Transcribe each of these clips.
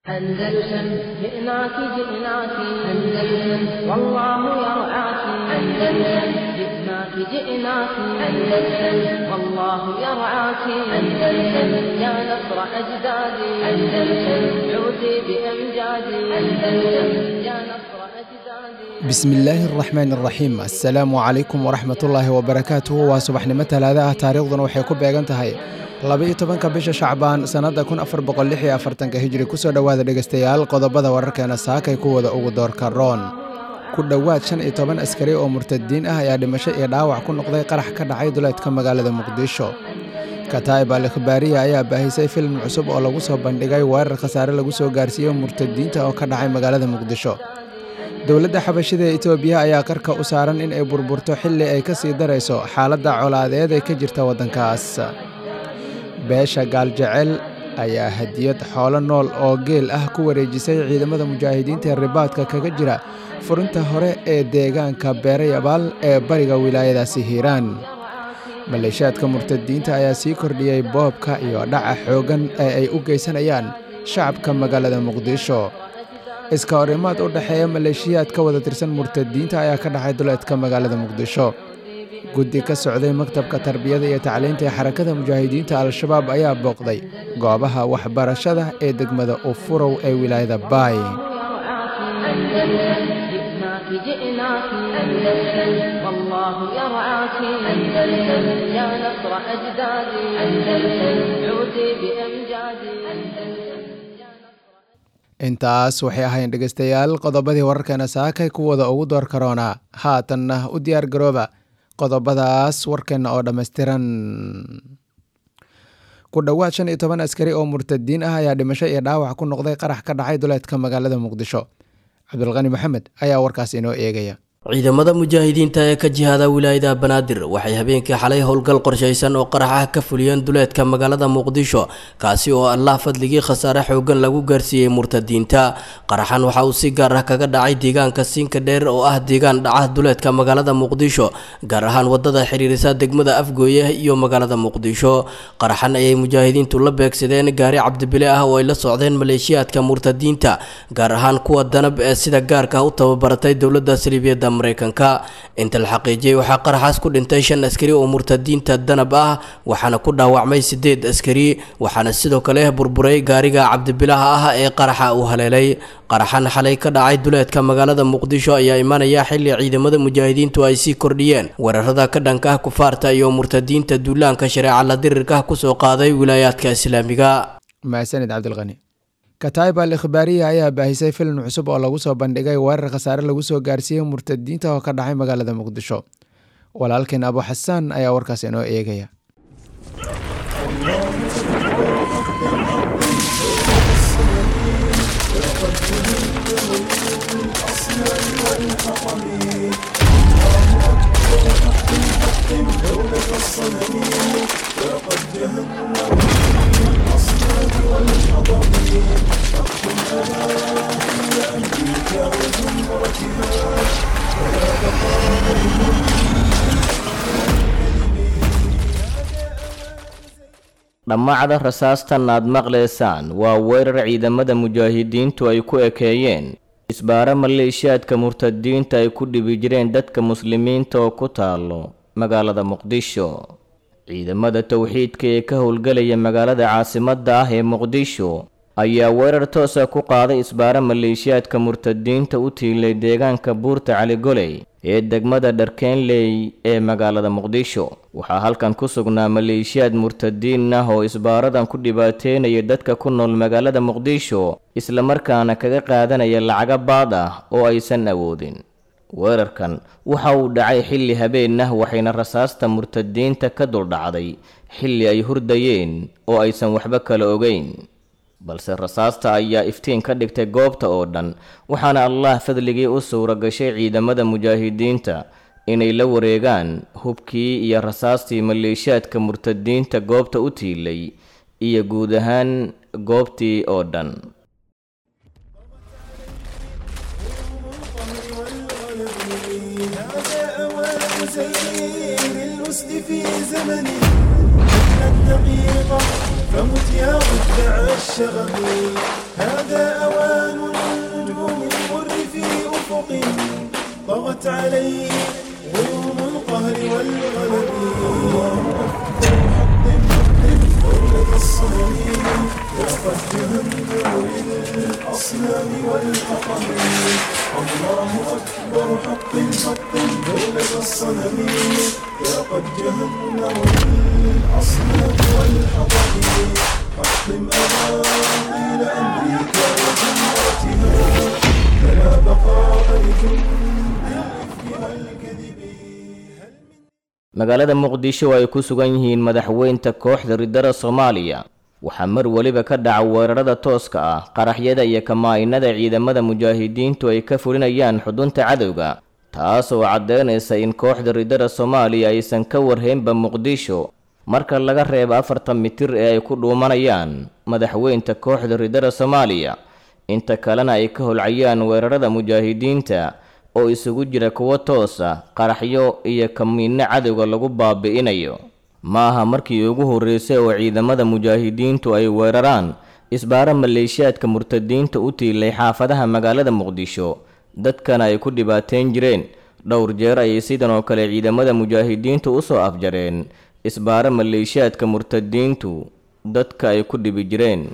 أندلسن جئناك جئناك أندلسن والله يرعاك أندلسن جئناك جئناك أندلسن والله يرعاك أندلسن يا نصر أجدادي أندلسن عودي بأمجادي أندلسن يا نصر أجدادي bismillaahi araxmaan araxiim assalaamu calaykum waraxmatullaahi wabarakaatuhu waa subaxnimo talaada ah taariikhduna waxay ku beegan tahay laba-iyo tobanka bisha shacbaan sannadda kun afar boqol lix iyo afartanka hijri kusoo dhowaada dhegaystayaal qodobada wararkeena saakay kuwada ugu doorka roon ku dhowaad shan iyo toban askari oo murtadiin ah ayaa dhimasho iyo dhaawac ku noqday qarax ka dhacay duleedka magaalada muqdisho kataib al ikhbaariya ayaa baahisay filim cusub oo lagu soo bandhigay weerar khasaare lagu soo gaarsiiyey murtadiinta oo ka dhacay magaalada muqdisho dowladda xabashida ee etoobiya ayaa qarka u saaran in ay burburto xilli ay ka sii darayso xaaladda colaadeed ee ka jirta waddankaas beesha gaaljecel ayaa hadiyad xoolo nool oo geel ah ku wareejisay ciidamada mujaahidiinta ee ribaadka kaga jira furinta hore ee deegaanka beerayabaal ee bariga wilaayadaasi hiiraan maleeshaadka murtadiinta ayaa sii kordhiyey boobka iyo dhaca xooggan ee ay u geysanayaan shacabka magaalada muqdisho iska horimaad u dhexeeya maleeshiyaad ka wada tirsan murtadiinta ayaa ka dhacay duleedka magaalada muqdisho guddi ka socday maktabka tarbiyada iyo tacliinta ee xarakada mujaahidiinta al-shabaab ayaa booqday goobaha waxbarashada ee degmada ufurow ee wilaayada baay أندلسن جئناك جئناك أندلسن والله يرعاك أندلسن يا نصر أجدادي أندلسن عودي بأمجادي أندلسن يا نصر intaas waxay ahayn dhegaystayaal qodobadii wararkeena saakay kuwada ugu door karoonaa haatanna u diyaar garooba qodobadaas warkeenna oo dhammaystiran ku dhowaad shan iyo toban askari oo murtadiin ah ayaa dhimasho iyo dhaawac ku noqday qarax ka dhacay duleedka magaalada muqdisho cabdulqani maxamed ayaa warkaas inoo eegaya ciidamada mujaahidiinta ee ka jihaada wilaayada banaadir waxay habeenkii xalay howlgal qorshaysan oo qarax ah ka fuliyeen duleedka magaalada muqdisho kaasi oo allah fadligii khasaare xoogan lagu gaarsiiyey murtadiinta qaraxan waxa uu si gaar ah kaga dhacay deegaanka siinka dheer oo ah deegaan dhaca duleedka magaalada muqdisho gaar ahaan wadada xiriirisa degmada afgooye iyo magaalada muqdisho qaraxan ayay mujaahidiintu la beegsadeen gaari cabdibile ah oo ay la socdeen maleeshiyaadka murtadiinta gaar ahaan kuwa danab ee sida gaarka ah u tababaratay dowladda saliibiyada mareykanka inta la xaqiijiyey waxaa qaraxaas ku dhintay shan askari oo murtadiinta danab ah waxaana ku dhaawacmay sideed askari waxaana sidoo kale burburay gaariga cabdibilaha ah ee qaraxa uu haleelay qaraxan xalay ka dhacay duleedka magaalada muqdisho ayaa imanaya xilli ciidamada mujaahidiintu ay sii kordhiyeen weerarada ka dhanka ah kufaarta iyo murtadiinta duulaanka shareeca la dirirka kusoo qaaday wilaayaadka islaamiga mahadsanid cabdilqani kataib al ikhbaariya ayaa baahisay filim cusub oo lagu soo bandhigay weerar khasaare lagu soo gaarsiiyey murtadiinta oo ka dhacay magaalada muqdisho walaalkeen abu xasaan ayaa warkaas inoo eegaya dhammacda rasaastan aad maqlaysaan waa weerar ciidamada mujaahidiintu ay ku ekeeyeen isbaaro maleeshiyaadka murtadiinta ay ku dhibi jireen dadka muslimiinta oo ku taalo magaalada muqdisho ciidamada towxiidka ee ka howlgelaya magaalada caasimadda ah ee muqdisho ayaa weerar toosa ku qaaday isbaaro maleeshiyaadka murtadiinta u tiilay deegaanka buurta caligoley ee degmada dharkeenley ee magaalada muqdisho waxaa halkan ku sugnaa maleeshiyaad murtadiin ah oo isbaaradan ku dhibaateynaya dadka ku nool magaalada muqdisho islamarkaana kaga qaadanaya lacaga baad ah oo aysan awoodin weerarkan waxa uu dhacay xilli habeen ah waxayna rasaasta murtadiinta ka duldhacday xilli ay hurdayeen oo aysan waxba kala ogeyn balse rasaasta ayaa iftiin ka dhigtay goobta oo dhan waxaana allah fadligii u suura gashay ciidamada mujaahidiinta inay la wareegaan hubkii iyo rasaastii maleeshiyaadka murtadiinta goobta u tiilay iyo guud ahaan goobtii oo dhan الدقيقة فمت يا مدع الشغب هذا الأصنام والحطم الله أكبر حق حق دولة الصنم ذاقت جهنم للأصنام والحطم حطم أباطيل أمريكا وجمرتها فلا بقاء لجند الإفك والكذب magaalada muqdisho ay ku sugan yihiin madaxweynta kooxda ridada soomaaliya waxaa mar weliba ka dhaca weerarada tooska ah qaraxyada iyo kamaa-inada ciidamada mujaahidiintu ay ka fulinayaan xudunta cadowga taas oo caddeynaysa in kooxda ridada soomaaliya aysan ka warhaynba muqdisho marka laga reebo afartan mitir ee ay ku dhuumanayaan madaxweynta kooxda ridada soomaaliya inta kalena ay ka holcayaan weerarada mujaahidiinta oo isugu jira kuwo toosa qaraxyo iyo kamiinno cadowga lagu baabi'inayo ma aha markii ugu horreysay oo ciidamada mujaahidiintu ay weeraraan isbaaro maleeshiyaadka murtadiinta u tiilay xaafadaha magaalada muqdisho dadkana ay ku dhibaateyn jireen dhowr jeer ayay sidan oo kale ciidamada mujaahidiintu u soo afjareen isbaaro maleeshiyaadka murtadiintu dadka ay ku dhibi jireen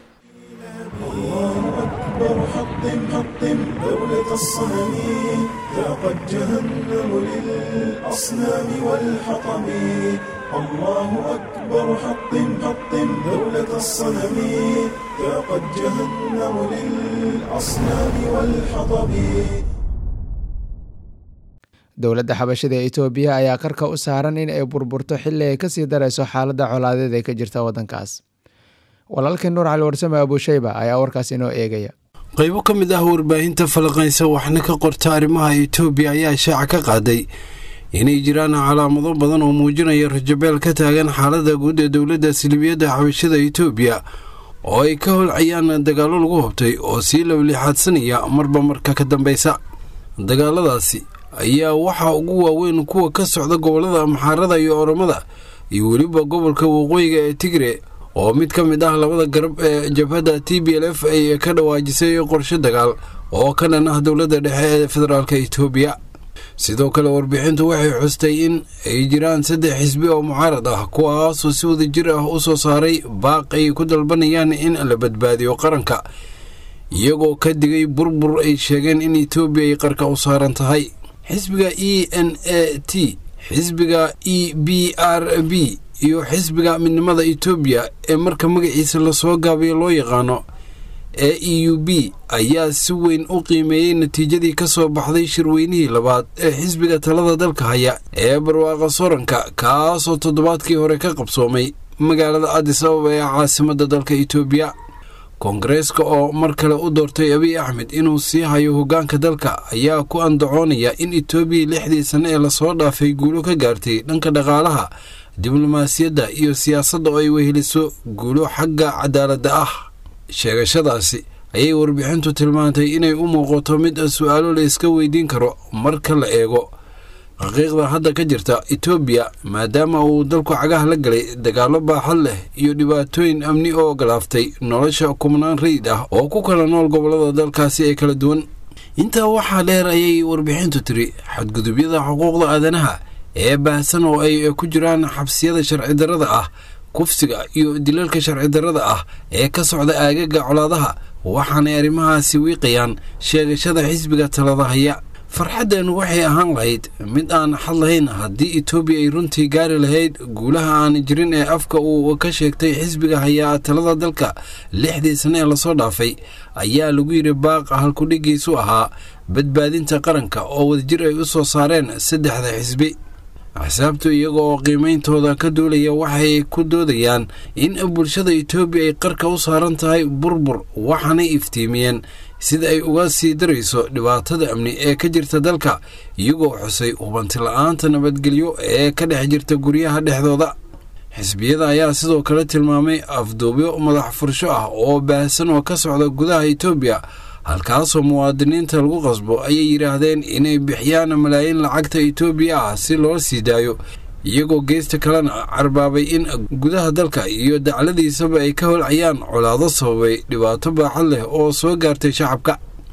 أكبر حطم حطم دولة الصنم ذاقت جهنم للأصنام والحطم الله أكبر حطم حطم دولة الصنم ذاقت جهنم للأصنام والحطم dowladda xabashada ee itoobiya ayaa qarka u saaran in ay burburto xilli ay kasii darayso xaaladda colaadeed ee ka jirta waddankaas walaalkii nuur cali warsame abuushayba ayaa warkaas inoo eegaya qaybo ka mid ah warbaahinta falaqaysa waxna ka qorta arrimaha itoobiya ayaa shaaca ka qaaday inay jiraan calaamado badan oo muujinaya rajabeel ka taagan xaaladda guud ee dowladda silibiyadda xabashada itoobiya oo ay ka holcayaan dagaallo lagu hobtay oo sii lawlixaadsanaya marba marka ka dambeysa dagaaladaasi ayaa waxaa ugu waaweyn kuwa ka socda gobollada amxaarada iyo oromada iyo weliba gobolka waqooyiga ee tigre oo mid ka mid ah labada garab ee jabhadda t b l f ay ka dhawaajisay qorshe dagaal oo ka dhan ah dowladda dhexe ee federaalk itoobiya sidoo kale warbixintu waxay xustay in ay jiraan saddex xisbi oo mucaarad ah kuwaasoo si wada jir ah u soo saaray baaq ay ku dalbanayaan in la badbaadiyo qaranka iyagoo ka digay burbur ay sheegeen in etoobiya ay qarka u saaran tahay xisbiga e n a t xisbiga e b r b iyo xisbiga midnimada etoobiya ee marka magaciisa lasoo gaabiyo loo yaqaano ee e u b ayaa si weyn u qiimeeyey natiijadii ka soo baxday shirweynihii labaad ee xisbiga talada dalka haya ee barwaaqa soranka kaasoo toddobaadkii hore ka qabsoomay magaalada adis ababa ee caasimadda dalka etoobiya koongareeska oo mar kale u doortay abiy axmed inuu sii hayo hoggaanka dalka ayaa ku andacoonaya in etoobiya lixdii sanne ee lasoo dhaafay guulo ka gaartay dhanka dhaqaalaha diblomaasiyadda iyo siyaasadda oo ay weheliso guulo xagga cadaaladda ah sheegashadaasi ayay warbixintu tilmaantay inay u muuqato mid su-aalo la iska weydiin karo marka la eego xaqiiqda hadda ka jirta etoobiya maadaama uu dalku cagaha la galay dagaallo baaxad leh iyo dhibaatooyin amni oo ogolaaftay nolosha kumnaan rayid ah oo ku kala nool gobollada dalkaasi ee kala duwan intaa waxaa dheer ayay warbixintu tiri xadgudubyada xuquuqda aadanaha ee baahsan oo ay ku jiraan xabsiyada sharci darrada ah kufsiga iyo dilalka sharci darrada ah ee ka socda aagaga colaadaha waxaanay arrimahaasi wiiqayaan sheegashada xisbiga talada haya farxaddan waxay ahaan lahayd mid aan xad lahayn haddii etoobiya ay runtii gaari lahayd guulaha aan jirin ee afka uu ka sheegtay xisbiga hayaa talada dalka lixdii sane ee lasoo dhaafay ayaa lagu yidhi baaq halkudhigiisu ahaa badbaadinta qaranka oo wadajir ay u soo saareen saddexda xisbi axsaabtu iyaga oo qiimeyntooda ka duulaya waxay ku doodayaan in bulshada etoobiya ay qarka u saaran tahay burbur waxaanay iftiimiyeen sida ay uga sii darayso dhibaatada amni ee ka jirta dalka iyagoo xusay hubanti la-aanta nabadgelyo ee ka dhex jirta guryaha dhexdooda xisbiyada ayaa sidoo kale tilmaamay afduubyo madax fursho ah oo baahsan oo ka socda gudaha etoobiya halkaasoo muwaadiniinta lagu qasbo ayay yidhaahdeen inay bixiyaan malaayiin lacagta etoobiya ah si loo sii daayo iyagoo geesta kalena carbaabay in gudaha dalka iyo dacladiisaba ay ka holcayaan colaado sababay dhibaato baaxad leh oo soo gaartay shacabka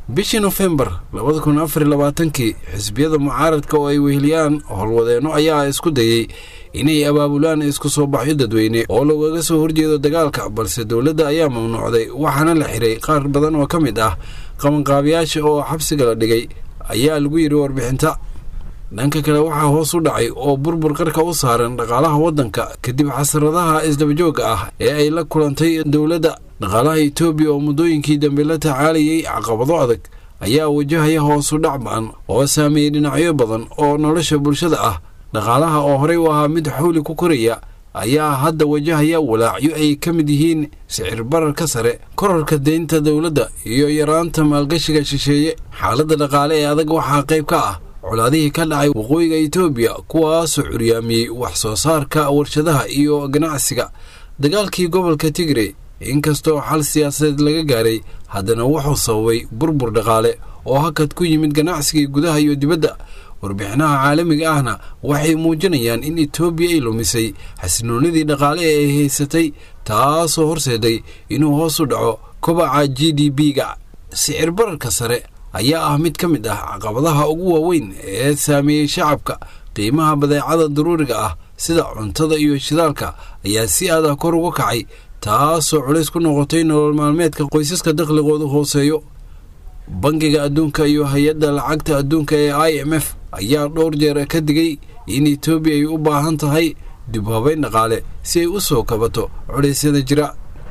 bishii nofembar labada kun afar iyo labaatankii xisbiyada mucaaradka oo ay weheliyaan howlwadeenno ayaa isku dayey inay abaabulaan isku soo baxyo dadweyne oo loogaga soo horjeedo dagaalka balse dowladda ayaa mamnuucday waxaana la xiray qaar badan oo ka mid ah qabanqaabiyaasha oo xabsiga la dhigay ayaa lagu yidhi warbixinta dhanka kale waxaa hoos u dhacay oo burbur qarka u saaran dhaqaalaha waddanka kadib xasradaha isdabajooga ah ee ay la kulantay dowladda dhaqaalaha etoobiya oo muddooyinkii dambe la tacaalayay caqabado adag ayaa wajahaya hoosu dhac ba-an oo saameeyey dhinacyo badan oo nolosha bulshada ah dhaqaalaha oo horey u ahaa mid xawli ku koraya ayaa hadda wajahaya walaacyo ay ka mid yihiin sicir bararka sare korarka deynta dowladda iyo yaraanta maalgashiga shisheeye xaaladda dhaqaale ee adag waxaa qayb ka ah colaadihii ka dhacay waqooyiga etoobiya kuwaasoo curyaamiyey wax soo saarka warshadaha iyo ganacsiga dagaalkii gobolka tigre inkastoo xal siyaasadeed laga gaaray haddana wuxuu sababay burbur dhaqaale oo hakad ku yimid ganacsigii gudaha iyo dibadda warbixinaha caalamiga ahna waxay muujinayaan in etoobiya ay lumisay xasinoonidii dhaqaale ee ay haysatay taasoo horseeday inuu hoos u dhaco kobaca g d b-ga sicir bararka sare ayaa ah mid ka mid ah caqabadaha ugu waaweyn ee saameeyey shacabka qiimaha badeecada daruuriga ah sida cuntada iyo shidaalka ayaa si adah kor uga kacay taasoo culays ku noqotay nolol maalmeedka qoysaska dakhligoodu hooseeyo bangiga adduunka iyo hay-adda lacagta adduunka ee i m f ayaa dhowr jeer ka digay in etoobiya ay u baahan tahay dib u habeyn dhaqaale si ay u soo kabato culeysyada jira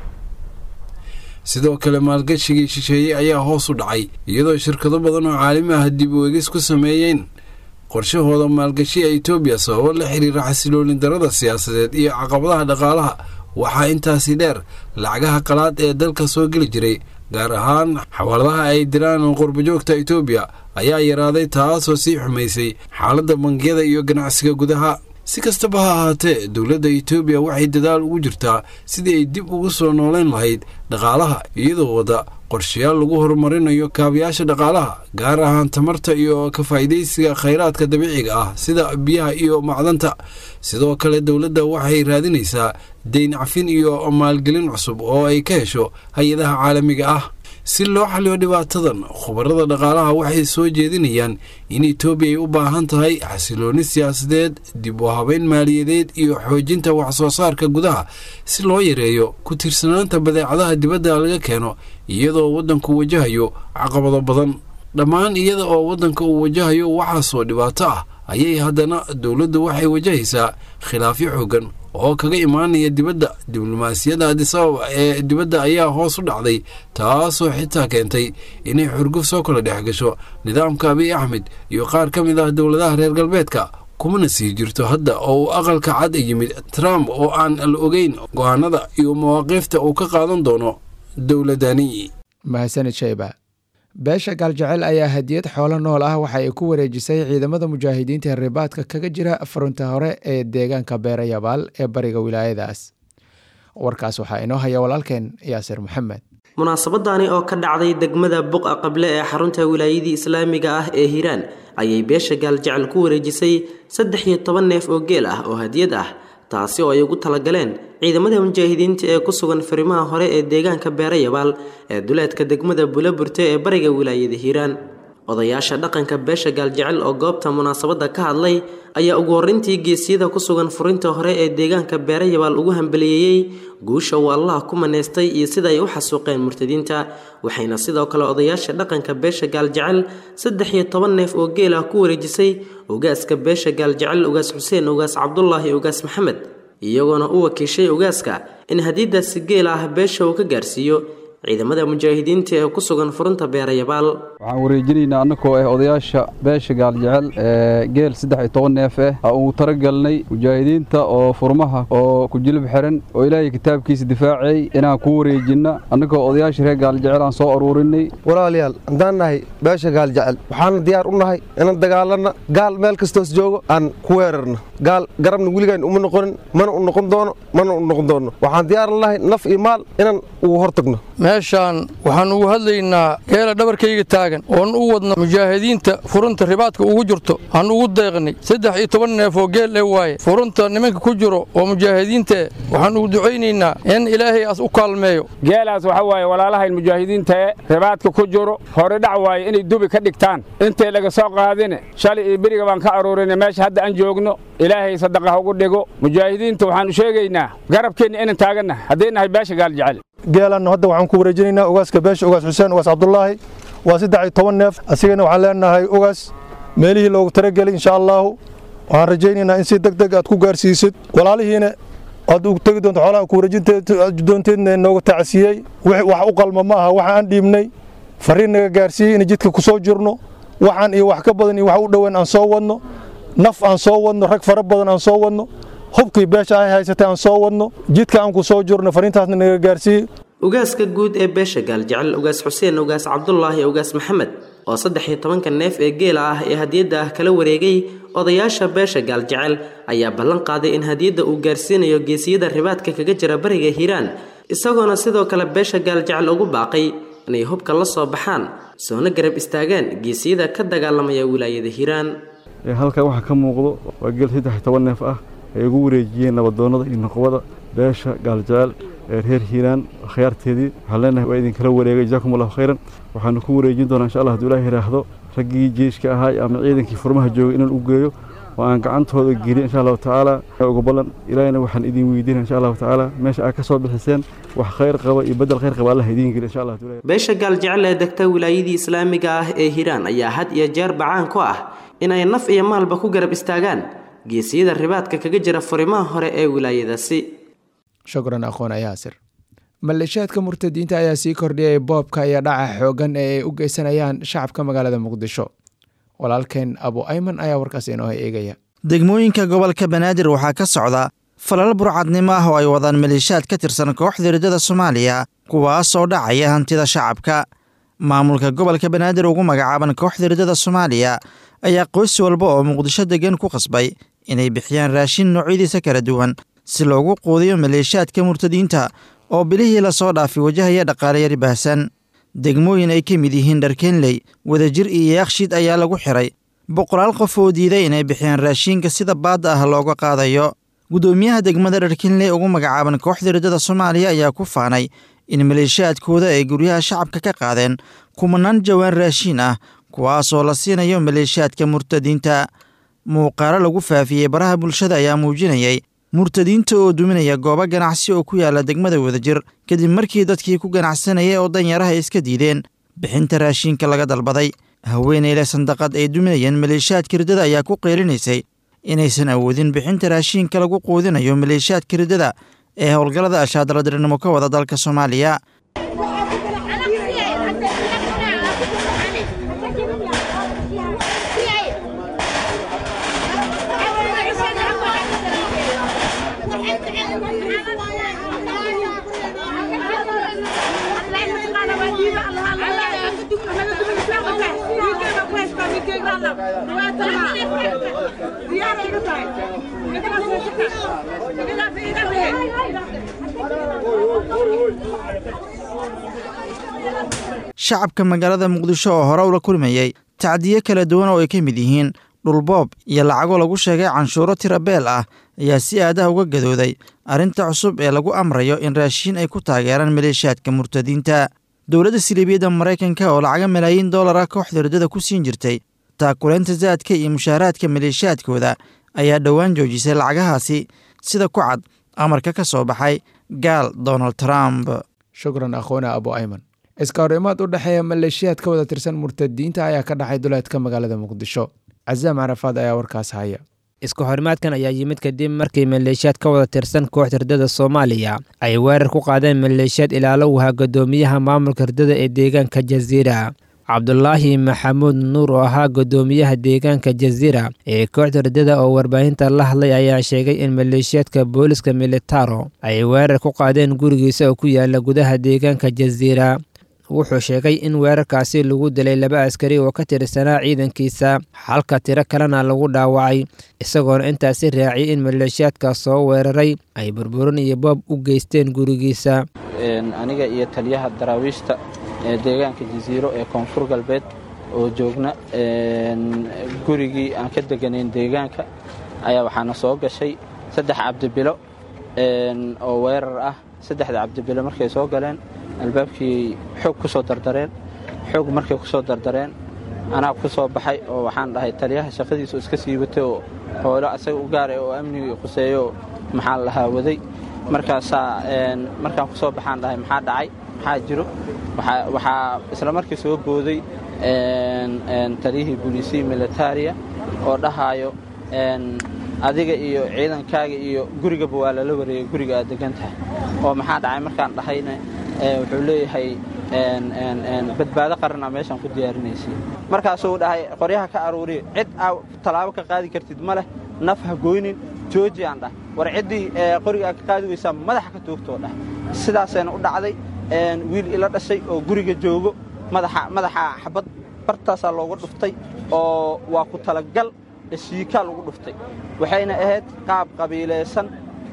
sidoo kale maalgashigii shisheeye ayaa hoos u dhacay iyadoo shirkado badan oo caalami ah dib u egis ku sameeyeen qorshahooda maalgashiga etoobiya sababo la xiriira xasiloolin darada siyaasadeed iyo caqabadaha dhaqaalaha waxaa intaasi dheer lacagaha qalaad ee dalka soo geli jiray gaar ahaan xawaaladaha ay diraan qurbajoogta etoobiya ayaa yaraaday taasoo sii xumaysay xaaladda bangiyada iyo ganacsiga gudaha si kastaba ha ahaatee dowladda etoobiya waxay dadaal ugu jirtaa sidii ay dib ugu soo nooleyn lahayd dhaqaalaha iyadoo wadda qorshayaal lagu horumarinayo kaabayaasha dhaqaalaha gaar ahaan tamarta iyo ka faa'iidaysiga khayraadka dabiiciga ah sida biyaha iyo macdanta sidoo kale dowladda waxay raadinaysaa deyn cafin iyo maalgelin cusub oo ay ka hesho hay-adaha caalamiga ah si loo xaliyo dhibaatadan khubarada dhaqaalaha waxay soo jeedinayaan in etoobiya ay u baahan tahay xasilooni siyaasadeed dib u habeyn maaliyadeed iyo xoojinta wax soo saarka gudaha si loo yareeyo ku tiirsanaanta badeecadaha dibadda laga keeno iyadoo waddanku wajahayo caqabado badan dhammaan iyada oo waddanka uu wajahayo waxaasoo dhibaato ah ayay haddana dowladdu waxay wajahaysaa khilaafyo xooggan oo kaga imaanaya dibadda diblomaasiyadda adisababa ee dibadda ayaa hoos u dhacday taasoo xitaa keentay inay xurguf soo kala dhex gasho nidaamka abiy axmed iyo qaar ka mid ah dowladaha reer galbeedka kumana sii jirto hadda oo uu aqalka cad yimid trump oo aan la ogeyn go-aanada iyo mawaaqiifta uu ka qaadan doono dowladani mahadsanid shayba beesha gaaljecel ayaa hadiyad xoolo nool ah waxa ay ku wareejisay ciidamada mujaahidiinta ee ribaadka kaga jira furunta hore ee deegaanka beerayabaal ee bariga wilaayadaas warkaas waxaa inoo haya walaalkeen yaasir maxamed munaasabadani oo ka dhacday degmada buqa qable ee xarunta wilaayadii islaamiga ah ee hiiraan ayay beesha gaaljecel ku wareejisay saddex iyo toban neef oo geel ah oo hadiyad ah taasi oo ay ugu talagaleen ciidamada mujaahidiinta ee ku sugan farimaha hore ee deegaanka beerayabaal ee duleedka degmada bulaburte ee bariga wilaayada hiiraan odayaasha dhaqanka beesha gaaljecel oo goobta munaasabadda ka hadlay ayaa ugu horreyntii geesiyada ku sugan furinta hore ee deegaanka beerayabaal ugu hambaliyeeyey guusha uu allah ku maneystay iyo sida ay u xasuuqeen murtadiinta waxayna sidoo kale odayaasha dhaqanka beesha gaaljecel saddex iyo toban neef oo geel ah ku wareejisay ugaaska beesha gaaljecel ugaas xuseen ugaas cabdulaahi ugaas maxamed iyagoona u wakiishay ugaaska in hadiidaasi geel ah beesha uu ka gaarsiiyo ciidamada mujaahidiinta ee ku sugan furunta beerayabaal waxaan wareejinaynaa annagoo ah odayaasha beesha gaaljecel ee geel saddex iyo toban neef ah aa uu talagalnay mujaahidiinta oo furmaha oo ku jilib xiran oo ilaahay kitaabkiisa difaacay inaan ku wareejinna annagoo odayaasha reer gaaljecel aan soo aruurinay walaalayaal haddaan nahay beesha gaaljecel waxaana diyaar u nahay inaan dagaalanna gaal meel kastoos joogo aan ku weerarno gaal garabna weligaan uma noqonin mana u noqon doono mana u noqon doono waxaan diyaaran lahay naf iyo maal inaan ugu hortagno meeshaan waxaan ugu hadlaynaa geela dhabarkayga taagan taagan oon u wadno mujaahidiinta furunta ribaadka ugu jirto aan ugu deeqnay saddex iyo toban neef oo geel ee waaye furunta nimanka ku jiro oo mujaahidiinta waxaan ugu ducaynaynaa in ilaahay as u kaalmeeyo geelaas waxa waaye walaalahayn mujaahidiinta ee ribaadka ku jiro hore dhac waaye inay dubi ka dhigtaan intay laga soo qaadine shalay iyo beriga baan ka aruurinay meesha hadda aan joogno ilaahay sadaqa ha ugu dhigo mujaahidiinta waxaanu sheegaynaa garabkeenna inaan taaganna hadday nahay beesha gaal jecel geelanna hadda waxaan ku wareejinaynaa ogaaska beesha ogaas xuseen ogaas cabdulaahi waa saddex iyo toban neef asigana waxaan leenahay ogaas meelihii loogu talagelay insha allaahu waxaan rajaynaynaa in si deg deg aad ku gaarsiisid walaalihiina aad u tegi doonto xoolaha ku wareejindoonteedna nooga tacasiyey wax u qalma ma aha waxa aan dhiibnay fariin naga gaarsiiyey in jidka ku soo jirno waxaan iyo wax ka badan iyo wax u dhoweyn aan soo wadno naf aan soo wadno rag fara badan aan soo wadno hubkii beesha ay haysatay aan soo wadno jidka aan ku soo jirno fariintaasna naga gaarsiiyey ugaaska guud ee beesha gaaljecel ugaas xuseen ugaas cabdulaahi ugaas maxamed oo saddex iyo tobanka neef ee geela ah ee hadiyadda ah kala wareegay odayaasha beesha gaaljecel ayaa ballan qaaday in hadiyadda uu gaarsiinayo geesiyada ribaadka kaga jira bariga hiiraan isagoona sidoo kale beesha gaaljecel ugu baaqay inay hubka la soo baxaan soona garab istaagaan geesiyada ka dagaalamaya wilaayada hiiraan halkan waxaa ka muuqdo waa geel saddex iyo toban neef ah ay ugu wareejiyeen nabadoonnada iyo noqobada beesha gaaljecel ee reer hiiraan akhyaarteedii waxaan leenahay waa idinkala wareegay jazaakum allahu khayran waxaanu ku wareejin doonaa insha allah haduu ilaah yidhaahdo raggii jeyshka ahaa ama ciidankii furmaha joogay inaan u geeyo oo aan gacantooda geliyo insha allahu tacaala uga ballan ilaahina waxaan idin weydiinaya insha allahu tacaala meesha aad ka soo bixiseen wax khayr qaba iyo bedel khayr qaba allah idiin geliyo insha allah beesha gaaljecel ee degta wilaayadii islaamiga ah ee hiiraan ayaa had iyo jeer bacaan ku ah inay naf iyo maalba ku garab istaagaan geesiyada ribaadka kaga jira furimaha hore ee wilaayadaasi shukran aqoon yaasir maleeshiyaadka murtadiinta ayaa sii kordhiyay boobka iyo dhaca xoogan ee ay u geysanayaan shacabka magaalada muqdisho walaalkeen abu ayman ayaa warkaas inoo eegaya degmooyinka gobolka banaadir waxaa ka socda falal burcadnimo ah oo ay wadaan maleeshiyaad ka tirsan kooxda riddada soomaaliya kuwaas oo dhacaya hantida shacabka maamulka gobolka banaadir ugu magacaaban kooxda riddada soomaaliya ayaa qoys walba oo muqdisho degan ku qasbay inay bixiyaan raashin noocyadiisa kala duwan si loogu quudiyo maleeshiyaadka murtadiinta oo bilihii lasoo dhaafay wajahaya dhaqaalayari baahsan degmooyin ay ka mid yihiin dharkeenley wadajir iyo yaaqshiid ayaa lagu xiray boqolaal qof oo diiday inay bixiyaan raashiinka sida baadda ah looga qaadayo guddoomiyaha degmada dharkeenley ugu magacaaban kooxda riddada soomaaliya ayaa ku faanay in maleeshiyaadkooda ay guryaha shacabka ka qaadeen kumanaan jawaan raashiin ah kuwaasoo la siinayo maleeshiyaadka murtadiinta muuqaalo lagu faafiyey baraha bulshada ayaa muujinayay murtadiinta oo duminaya goobo ganacsi oo ku yaala degmada wadajir kadib markii dadkii ku ganacsanayay oo danyaraha iska diideen bixinta raashiinka laga dalbaday haweeneyle sandaqad ay duminayeen maleeshiyaadka riddada ayaa ku qeylinaysay inaysan awoodin bixinta raashiinka lagu quudinayo maleeshiyaadka riddada ee howlgallada ashaadaladirnimo ka wada dalka soomaaliya shacabka magaalada muqdisho oo hore ula kulmayey tacdiyo kala duwan oo ay ka mid yihiin dhulboob iyo lacago lagu sheegay canshuuro tirabeel ah ayaa si aadaha uga gadooday arrinta cusub ee lagu amrayo in raashiin ay ku taageeraan maleeshiyaadka murtadiinta dowladda siliibiyadda maraykanka oo lacaga malaayiin dollara kooxda riddada ku siin jirtay taakulaynta zaadka iyo mushaaraadka maleeshiyaadkooda ayaa dhowaan joojisay lacagahaasi sida ku cad amarka ka soo baxay gaal donald trump shukran akhoona abu ayman iska hor imaad u dhexeeya maleeshiyaad ka wada tirsan murtadiinta ayaa ka dhexay duleedka magaalada muqdisho casaam carafaad ayaa warkaas haya isku xorimaadkan ayaa yimid kadib markii maleeshiyaad ka wada tirsan kooxda riddada soomaaliya ay weerar ku qaadeen maleeshiyaad ilaalo wahaa guddoomiyaha maamulka riddada ee deegaanka jaziira cabdulaahi maxamuud nuur oo ahaa guddoomiyaha deegaanka jaziira ee kooxda riddada oo warbaahinta la hadlay ayaa sheegay in maleeshiyaadka booliska militaro ay weerar ku qaadeen gurigiisa oo ku yaala gudaha deegaanka jaziira wuxuu sheegay in weerarkaasi lagu dilay laba askari oo ka tirsanaa ciidankiisa halka tiro kalena lagu dhaawacay isagoona intaasi raaciyay in maleeshiyaadka soo weeraray ay burburin iyo boob u geysteen gurigiisa aniga iyo taliyaha daraawiishta ee deegaanka jasiiro ee koonfur galbeed oo joogna gurigii aan ka deganayn deegaanka ayaa waxaana soo gashay saddex cabdibilo oo weerar ah saddexda cabdibilo markay soo galeen albaabkii xoog ku soo dardareen xoog markay ku soo dardareen anaa ku soo baxay oo waxaan dhahay taliyaha shaqadiisu iska sii watay oo hoolo asaga u gaaray oo amnigii quseeyo maxaa lahaa waday markaasaa markaan ku soo baxaan dhahay maxaa dhacay maxaa jiro waxaa isla markii soo booday taliyihii booliisihii militariya oo dhahaayo adiga iyo ciidankaaga iyo gurigaba waa lala wareegay guriga aad degan tahay oo maxaa dhacay markaan dhahayna wuxuu leeyahay badbaado qaranaa meeshaan ku diyaarinaysay markaasuu dhahay qoryaha ka aruuriya cid aa tallaabo ka qaadi kartid ma leh naf ha goynin jooji aan dhah war ciddii qoriga aad ka qaadi weysaa madaxa ka toogtoo dhah sidaasayna u dhacday wiil ila dhashay oo guriga joogo madaxa xabad bartaasaa looga dhuftay oo waa ku talagal shiikaa lagu dhuftay waxayna ahayd qaab qabiilaysan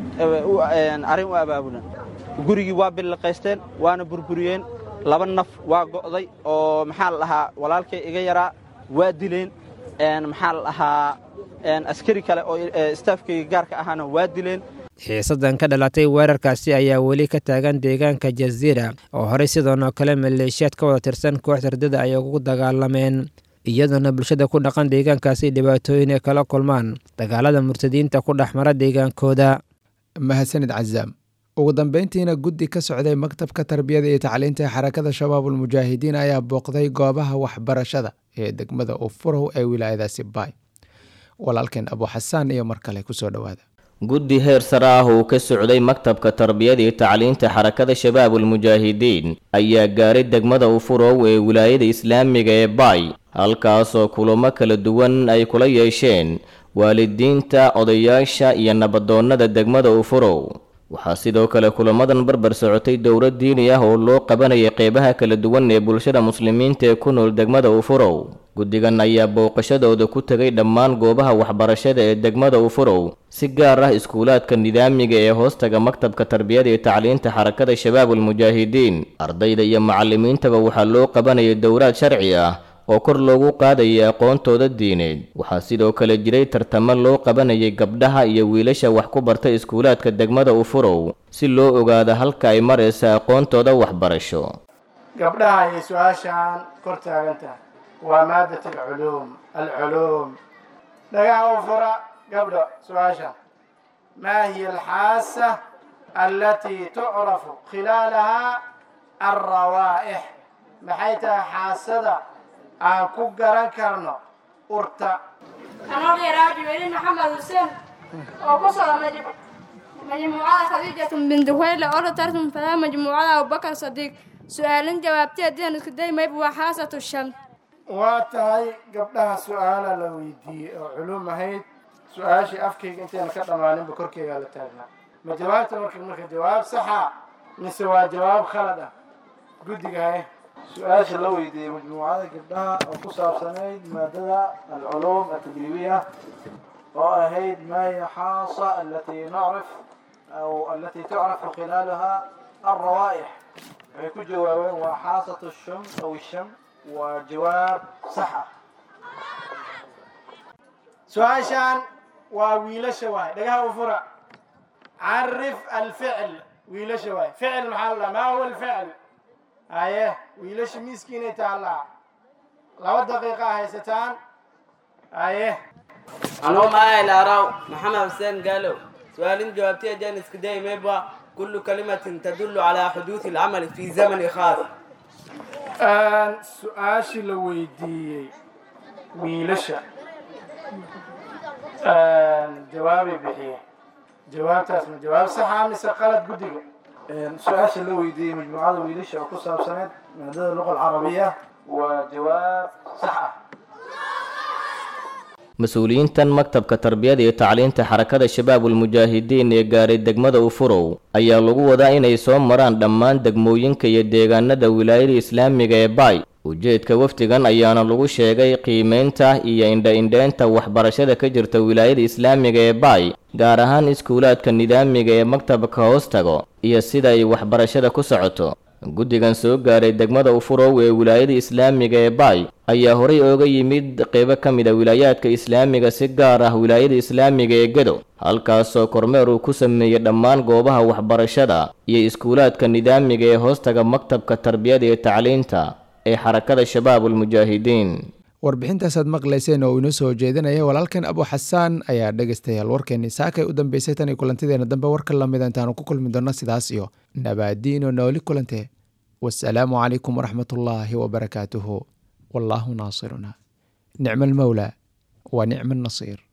arrin u abaabulan gurigii waa billiqaysteen waana burburiyeen laba naf waa go'day oo maxaa la dhahaa walaalkay iga yaraa waa dileen maxaa la dhahaa askari kale oo istaafkayga gaarka ahaana waa dileen xiisadan ka dhalatay weerarkaasi ayaa weli ka taagan deegaanka jaziira oo horey sidoonoo kale maleeshiyaad ka wada tirsan koox hardada ay ugu dagaalameen iyadoona bulshada ku dhaqan deegaankaasi dhibaatooyin ay kala kulmaan dagaalada murtadiinta ku dhexmara deegaankooda mahadsanid cazaam ugu dambeyntiina guddi ka socday maktabka tarbiyada iyo tacliinta ee xarakada shabaabulmujaahidiin ayaa booqday goobaha waxbarashada ee degmada ufurow ee wilaayadaasi baay walaalkeen abu xasaan iyo mar kale kusoo dhowaada guddi heer sare ah uu ka socday maktabka tarbiyada iyo tacliinta xarakada shabaabulmujaahidiin ayaa gaaray degmada ufurow ee wilaayada islaamiga ee baay halkaasoo kulamo kala duwan ay kula yeesheen waalidiinta odayaasha iyo nabadoonnada degmada ufurow waxaa sidoo kale kulamadan barbar socotay dowlad diini ah oo loo qabanayay qeybaha kala duwan ee bulshada muslimiinta ee ku nool degmada ufurow guddigan ayaa booqashadooda ku tegay dhammaan goobaha waxbarashada ee degmada ufurow si gaar ah iskuulaadka nidaamiga ee hoostaga maktabka tarbiyada iyo tacliinta xarakada shabaabulmujaahidiin ardayda iyo macallimiintaba waxaa loo qabanayay dowlaad sharci ah oo kor loogu qaadayay aqoontooda diineed waxaa sidoo kale jiray tartamo loo qabanayay gabdhaha iyo wiilasha wax ku barta iskuulaadka degmada ufurow si loo ogaado halka ay maraysa aqoontooda waxbarasho gabdhaha ayay su-aashaan kor taagan tahay waa maadat alculuum alculuum dhagaha u fura gabdho su-aashaan maa hiya alxaasa allatii tucrafu khilaalahaa alrawaa'ix maxay tahay xaasada aan ku garan karno urta anoo dheeraabi weli maxamed xuseen oo ku socda majmuucada khadiijatu binti huwayle oo la tartan fadaa majmuucada abubakar sadiiq su-aalin jawaabtay haddii aan isku day mayb waa xaasatu sham waa tahay gabdhaha su-aala la weydiiyey oo culum ahayd su-aashii afkayga intayna ka dhammaaninba korkeygaa la taagnaa ma jawaabta marka marka jawaab saxa mise waa jawaab khalad ah guddiga haye su-aasha la weydiiyey majmuucada gabdhaha oo ku saabsanayd maadada alculuum atadriibiya oo ahayd ma hiya xaasa alatii nacrif aw alatii tucrafu khilaalaha alrawaa'ix waxay ku jawaabeen waa xaasatu shum aw sham waa jawaab sax ah su-aashaan waa wiilasha waay dhagaha u fura carif alficl wiilasha waay ficil maxaa la dhaha maa huwa alficl haye wiilasha miiskiinay taallaa laba daqiiqa haysataan haye anuu maahay laaraw maxamed xuseen gaalow su-aalin jawaabtay ajaan iska day mayba kullu kalimatin tadullu calaa xuduudi alcamali fi zamani khaas su-aashii la weydiiyey wiilasha jawaabay bixiyeen jawaabtaas ma jawaab saxa mise qalad guddiga su-aasha la weydiiyey majmuucada wiilasha oo ku saabsaneyd maadada luqa alcarabiya waa jawaab sax ah mas-uuliyiintan maktabka tarbiyada iyo tacliinta xarakada shabaabulmujaahidiin ee gaaray degmada ufurow ayaa lagu wadaa inay soo maraan dhammaan degmooyinka iyo deegaanada wilaayada islaamiga ee baay ujeedka wafdigan ayaana lagu sheegay qiimeynta iyo indha-indheynta waxbarashada ka jirta wilaayada islaamiga ee baay gaar ahaan iskuulaadka nidaamiga ee maktabka hoos tago iyo sida ay waxbarashada ku socoto guddigan soo gaaray degmada ufurow ee wilaayada islaamiga ee baay ayaa horay ooga yimid qeybo ka mid a wilaayaadka islaamiga si gaar ah wilaayada islaamiga ee gedo halkaasoo kormeer uu ku sameeyey dhammaan goobaha waxbarashada iyo iskuulaadka nidaamiga ee hoostaga maktabka tarbiyada iyo tacliinta ee xarakada shabaabulmujaahidiin warbixintaasaad maqlayseen oo inoo soo jeedinaya walaalkan abu xasaan ayaa dhegaystayaal warkeenii saakay u dambeysay tan iyo kulantideena dambe warka lamida intaanu ku kulmi doonno sidaas iyo nabaadiino nooli kulante wasalaamu calaykum waraxmatullaahi wabarakaatuhu wallaahu naasiruna nicma almawlaa wa nicma annasiir